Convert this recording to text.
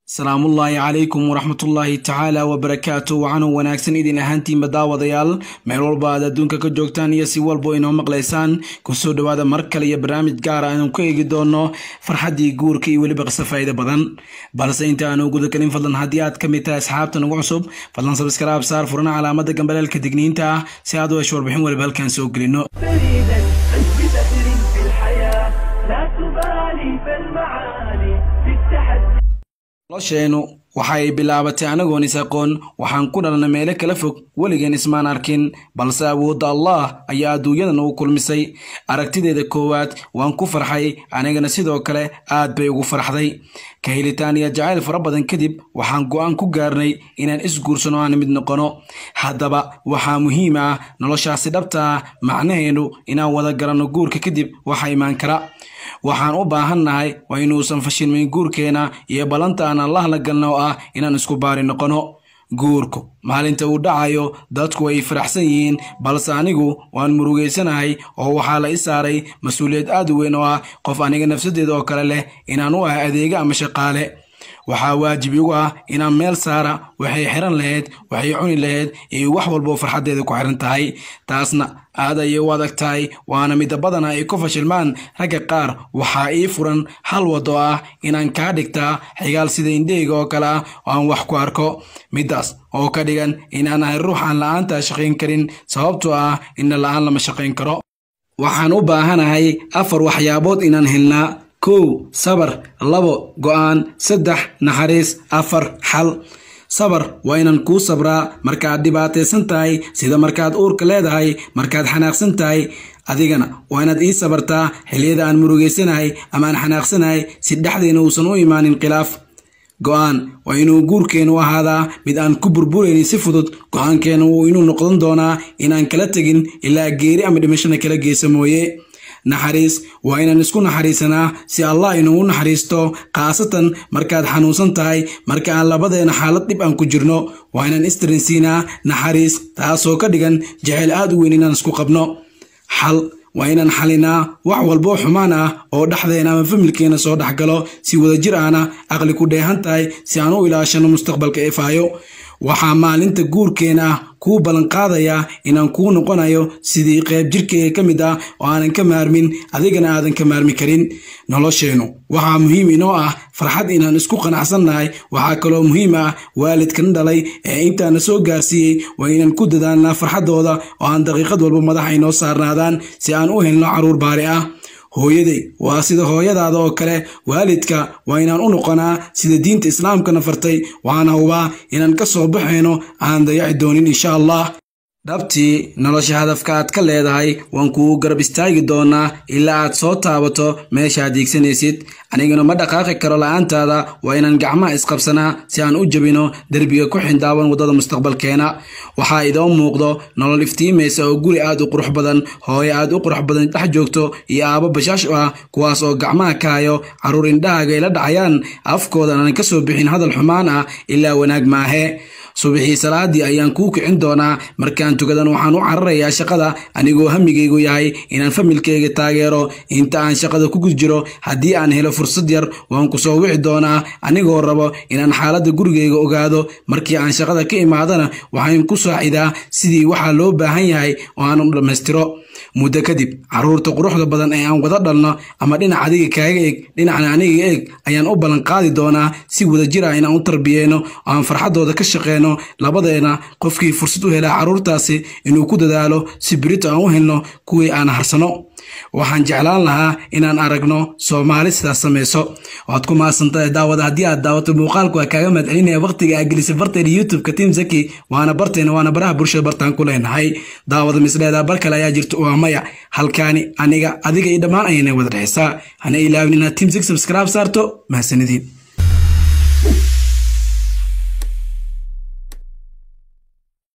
salaamullaahi calaykum waraxmatullaahi tacaala wabarakaatu waxaanu wanaagsan idin ahaantiinba daawadayaal meel walba aad adduunka ka joogtaan iyo si walbo inoo maqlaysaan kusoo dhowaada mar kale iyo barnaamij gaara aanu ku eegi doono farxaddii guurka iyo weliba qiso faa'iida badan balse inta aanu gudagelin fadlan haddii aad ka mid tahay asxaabta nagu cusub fadlan sabskaraab saar furana calaamada gambaleelka digniinta ah si aad u hesho warbixin waliba halkaan soo gelino فريدا أنت بسحر في الحياة لا تبالي فالمعالي في التحدي nolosheennu waxay bilaabatay anagoon is aqoon waxaan ku dhalnay meelo kala fog weligeen ismaan arkin balse awoodda allah ayaa adduunyadan ugu kulmisay aragtideeda koowaad waan ku farxay anigana sidoo kale aad bay ugu farxday ka helitaan iyo jacayl fara badan kadib waxaan go'aan ku gaarnay inaan isguursano aan mid noqono haddaba waxaa muhiim ah noloshaasi dhabta ah macnaheenu inaan wada garanno guurka kadib waxa imaan kara waxaan u baahannahay waa inuusan fashilmin guurkeena iyo ballanta aan allah la galna oo ah inaan isku baari noqono guurku maalinta uu dhacayo dadku way faraxsan yihiin balse anigu waan murugaysanahay oo waxaa la i saaray mas-uuliyad aad u weyn oo ah qof aniga nafsadeeda oo kale leh inaan u ah adeega ama shaqaale waxaa waajib igu ah inaan meel saara waxay xiran lahayd waxay cuni lahayd iyo wax walboo farxaddeeda ku xiran tahay taasna aad ayay u adag tahay waana midda badana ay ku fashilmaan ragga qaar waxaa ii furan hal wado ah inaan kaa dhigtaa xigaal sida indheyga oo kale ah oo aan wax ku arko middaas oo ka dhigan inaan ahay ruux aan la'aanta shaqayn karin sababtoo ah inna la'aan lama shaqayn karo waxaan u baahanahay afar waxyaabood inaan helnaa kow sabar labo go'aan saddex naxariis afar xal sabar waa inaan kuu sabraa markaad dhibaataysan tahay sida markaad uurka leedahay markaad xanaaqsan tahay adigana waa inaad ii sabartaa xilliyada aan murugaysanahay ama aan xanaaqsanahay si dhexdeena uusan u imaanin khilaaf go'aan waa inuu guurkeennu ahaadaa mid aan ku burburaynin si fudud go'aankeena wuu inuu noqon doonaa inaan kala tegin ilaa geeri ama dhimashana kala geysa mooye naxariis waa inaan isku naxariisanaa si allah inugu naxariisto khaasatan markaad xanuunsan tahay marka aan labadeena xaalad dhib aan ku jirno waa inaan istarinsiinaa naxariis taasoo ka dhigan jecel aad u weyn inaan isku qabno xal waa inaan xalinaa wax walboo xumaan ah oo dhexdeena ama familkeena soo dhexgalo si wadajir ahna aqli ku dheehan tahay si aan u ilaashano mustaqbalka ifaayo waxaa maalinta guurkeena ah kuu ballanqaadayaa inaan kuu noqonayo sidii qayb jirkeyga ka mid ah oo aanan ka maarmin adigana aadan ka maarmi karin nolosheennu waxaa muhiim inoo ah farxad inaan isku qanacsannahay waxaa kaloo muhiim ah waalidkan dhalay ee intaana soo gaarsiiyey waa inaan ku dadaalnaa farxaddooda oo aan daqiiqad walba madaxa inoo saarnaadaan si aan u helno carruur baari ah hooyaday waa sida hooyadaada oo kale waalidka waa inaan u noqonaa sida diinta islaamkana fartay waana hubaa inaan ka soo baxayno aan dayaci doonin insha allah dhabtii nolosha hadafka aad ka leedahay waan kugu garab istaagi doonaa ilaa aad soo taabato meeshaad diigsanaysid aniguna ma dhaqaaqi karo la'aantaada waa inaan gacmaha isqabsanaa si aan u jabino derbiga ku xindaaban waddada mustaqbalkeena waxaa idoo muuqdo nolol iftiimaysa oo guri aad u qurux badan hooyo aad u qurux badan dhex joogto iyo aabo bashaash ah kuwaas oo gacmaha ka hayo carruur indhahaaga ay la dhacayaan afkoodan aan ka soo bixin hadal xumaan ah ilaa wanaag maahe subaxii salaadii ayaan kuu kicin doonaa markaan tukadan waxaan u cararayaa shaqada anigoo hamigaygu yahay inaan familkayga taageero inta aan shaqada ku gud jiro haddii aan helo fursad yar waan ku soo wici doonaa anigoo rabo inaan xaaladda gurigayga ogaado markii aan shaqada ka imaadana waxaan ku saacidaa sidii waxaa loo baahan yahay oo aan u dhammaystiro muddo kadib carruurta quruxda badan ee aan wada dhalno ama dhinac adiga kaaga eg dhinacna aniga eeg ayaan u ballanqaadi doonaa si wadajir ah inaan u tarbiyeyno oo aan farxaddooda ka shaqeyno labadeena qofkii fursad u helaa carruurtaasi inuu ku dadaalo si berito aan u helno kuwii aan harsano waxaan jeclaan lahaa inaan aragno soomaali sidaas samayso waad ku mahadsantahay daawada haddii aad daawato muuqaalku waa kaaga mahadcelinaya waqtiga aa gelisay barteena youtube-ka tim zaki waana barteena waana baraha bulshada bartaan ku leenahay daawada misleedaa bar kale ayaa jirta waa maya halkaani aniga adiga iyo dhammaan ayana wada dhexaysaa hana ilaawin inaad tim zaki subscribe saarto mahadsanidin